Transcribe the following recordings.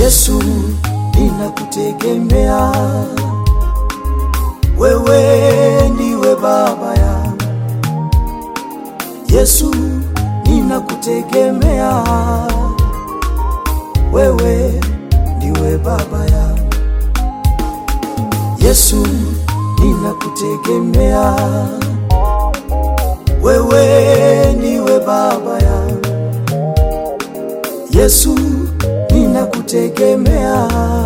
Yesu, ninakutegemea wewe, ndiwe baba yangu. Yesu, ninakutegemea wewe, ndiwe baba yangu. Yesu, ninakutegemea wewe, ndiwe baba yangu. Yesu, ninakutegemea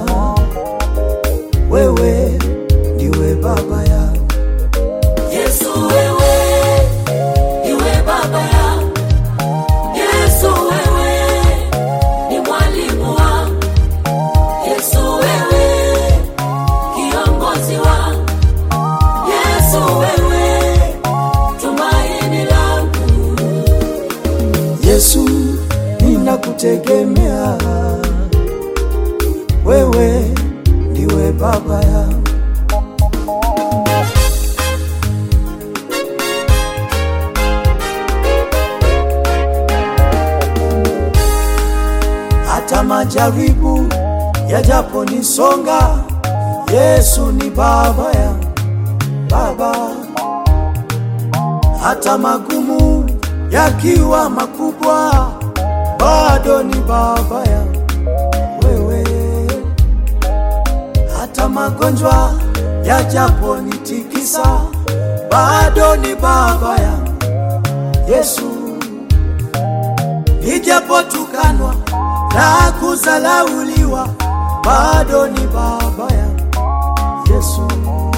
wewe, ndiwe baba yangu. Yesu wewe, iwe baba yangu. Yesu wewe, ni mwalimu wangu. Yesu wewe, kiongozi wangu. Yesu wewe, tumaini langu. Yesu, ninakutegemea wewe, ndiwe baba yangu. Hata majaribu yajaponisonga, Yesu ni baba yangu, baba hata magumu yakiwa makubwa, bado ni baba yangu wewe. Hata magonjwa yajaponitikisa, bado ni baba yangu Yesu. Nijapotukanwa na kuzalauliwa, bado ni baba yangu Yesu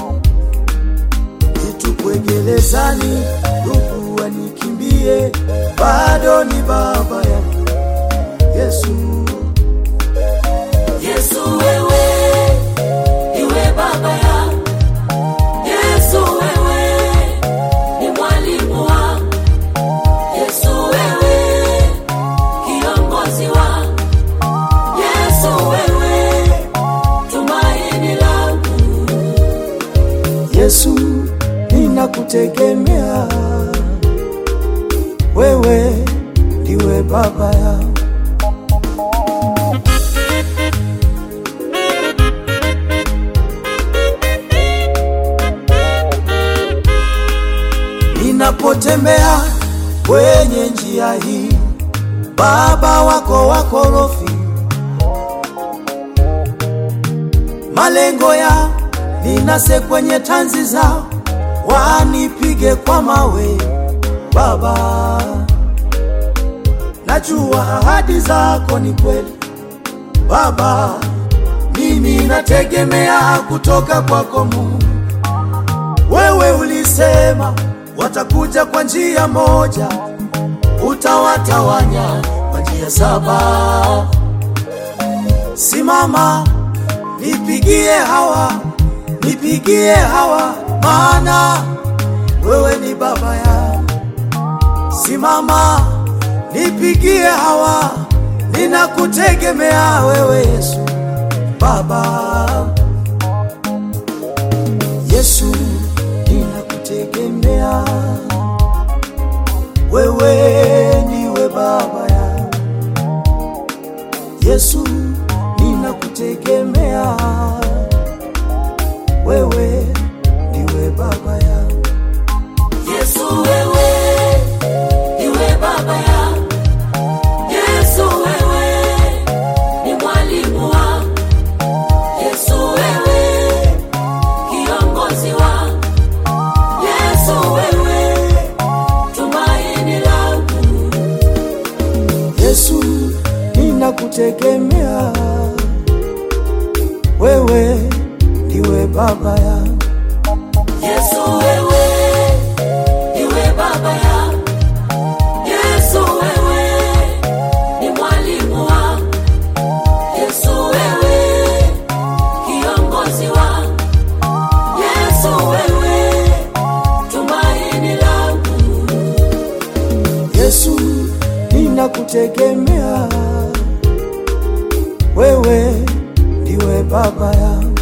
nitupwe gerezani, ndugu wanikimbie, bado ni baba yangu Yesu. Yesu wewe, iwe baba yangu. Yesu wewe, ni mwalimu wangu. Yesu wewe, kiongozi wangu. Yesu wewe, tumaini langu. Yesu, ninakutegemea wewe, ndiwe baba yangu. Ninapotembea kwenye njia hii, baba wako wakorofi, malengo ya ninase kwenye tanzi zao, wanipige kwa mawe. Baba, najua ahadi zako ni kweli. Baba, mimi nategemea kutoka kwako Mungu. Wewe ulisema watakuja kwa njia moja, utawatawanya kwa njia saba. Simama, nipigie hawa, nipigie hawa, maana wewe ni baba yangu. Simama, nipigie hawa, ninakutegemea wewe Yesu, Baba. Yesu, ninakutegemea wewe, ndiwe baba yangu. Yesu, ninakutegemea wewe, ndiwe baba yangu. Yesu wewe, iwe baba yangu. Yesu wewe, ni mwalimu wangu. Yesu wewe, kiongozi wangu. Yesu wewe, tumaini langu. Yesu, ninakutegemea wewe, ndiwe baba yangu. Yesu wewe, iwe baba yangu. Yesu wewe, ni mwalimu wangu. Yesu wewe, kiongozi wangu. Yesu wewe, tumaini langu. Yesu, ninakutegemea wewe, ndiwe baba yangu.